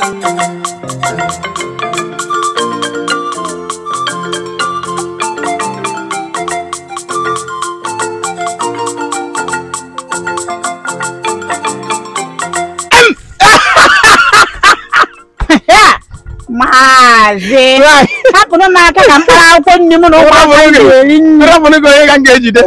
Maazị hapụrụ m aka ka mkpara akwụkwọ nri m na ụmụaka m ga-eri nri rapụrụ gị onye ka m ga-ejide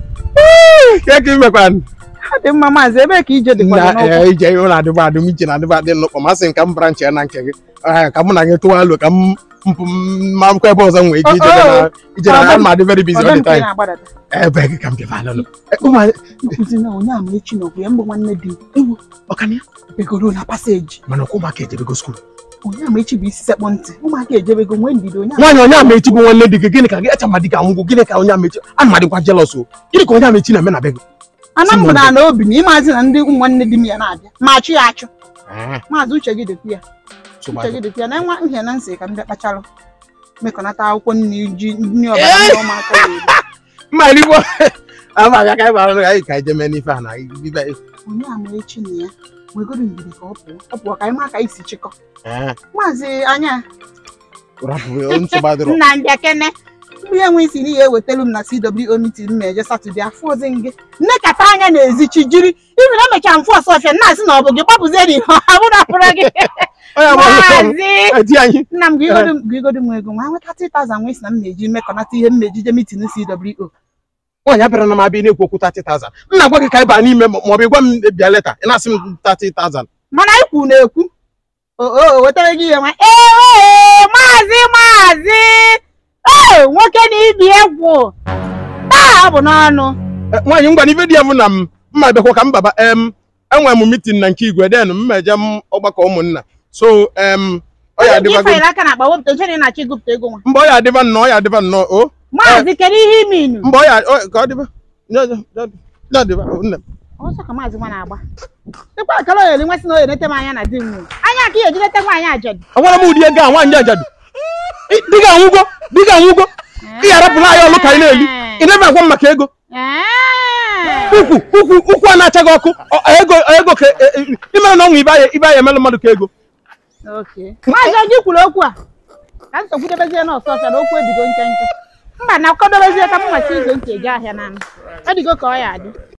ka ka imekwanụ ọ dị mma maazị ebee ka ije dịkwa na n'ụkwụ ee, ije ihe ụlọ adịba adịm iche na adịba adị nnukwu masị m ka m bara nche na nke gị Ee, ka mụ na gị tụwa alo ka m mpụ ma akwụkwọ ebe ọzọ m nwee ike ije na ije na Ọ, ọ, ma dị very busy all ọdọ the nke time na-agbadata ebe gị ka m bịa alụ ụmụ nkuzi na onye ama echi na ogwe mbụ nwanne dị ewu ọkanya begoro na paseji mana ọkwa ụmụaka ejebego skuul onye ama echi bụ isi sekpọ ntị ụmụaka ejebego nwee ndidi onye ama nwaanyị onye ama echi bụ nwanne dị gị gịnị ka gị echa ma dị ka ngwụ gịnị ka onye ama echi ana m adịkwa jealous o gịnị ka onye ama echi na-eme na be gị ana m na na obi na ịmazi na ndị ụmụ nwanne di m ya na-abịa ma achụ ya achụ maazị uche gị dịkwa ya uche gị dịkwa ya na nwa nhịa na nsị ka m bịa kpacharụ mekọnata akwụkwọ nri ji nri ọbara ndị ụmụaka ga-eri mma erigbo ama abịa ka anyị bara ọrụ anyị ka anyị jee mee n'ife a na ibe onye ama echi na ya nwegoro ndidi ka ọ pụọ ọ pụọ ka anyị ma ka anyị si chịkọ maazị anya rapụ nsogbu adịrọ nna mbịa kene ndị enwe isi n'ihe ewetelu m na CWO meeting m eje satọde afọ ọzọ nge nnekata anya na-ezi chi jiri ibi na emechaa mfụ ọsọ ọfịa nna asị na ọ bụ gị gbapụzie n'ihe abụ na apụrụ gị onye ama maazị di anyị nna m gigodo m ego nwa nweta 3000 nwe si na m na-eji mekọnata ihe m na-ejije meeting CWO nwaanyị abịara na m abịa na-ekwu okwu 30,000 m na-agwa gị ka anyị baa n'ime ma ọ bụ ịgwa m bịa leta ị na-asị m 30,000 mana ikwu na-ekwu o o wetara gị ihe nwa ee maazị maazị ee nwoke na ibi egwu taa ọ bụ n'ọnụ Eh, nwaanyị ngwa n'ife dị ya bụ na m mma bịakwa ka m baba em enwere m mitin na nke igwe den m meje m ọgbakọ ụmụnna so em ọ ya gị adịbago fanyere aka na akpa wepụta nchere ị na-achọ ịgụpụta ego nwa mba ọ ya adịba nnọọ ọ ya adịba nnọọ o maazị kedu ihe ime inu mba ọ ya ọ- ka ọ dịba Ya- ya- ya- ya adịba o, nne m ọsọ ka maazị nwa na-agba dịkwa akara oyeri nwesị na oyerete m anya na di m nwụrụ anya ka ihe ejidete nwaanyị ajadu agwara m ụdị ego a nwaanyị ajadu Ị- di gị anwụgo di gị anwụgo ị ga-arapụrụ anyị ọlụ ka anyị na-eli ị na-ebe agwa m maka ego ukwu ukwu ukwu a na-acha gị ọkụ ọ- ego ego ka e- e- imere na ọnwụ ibe anyị ibe anyị emelụ mmadụ ka ego maazị oji kwuru okwu a ka m sogbudebezie n'ọsọ ọsọ na okwu edigo nkenke mba na akwadobezie ka m nweta izo ntị eje ahịa na m edigo ka ọ ya adị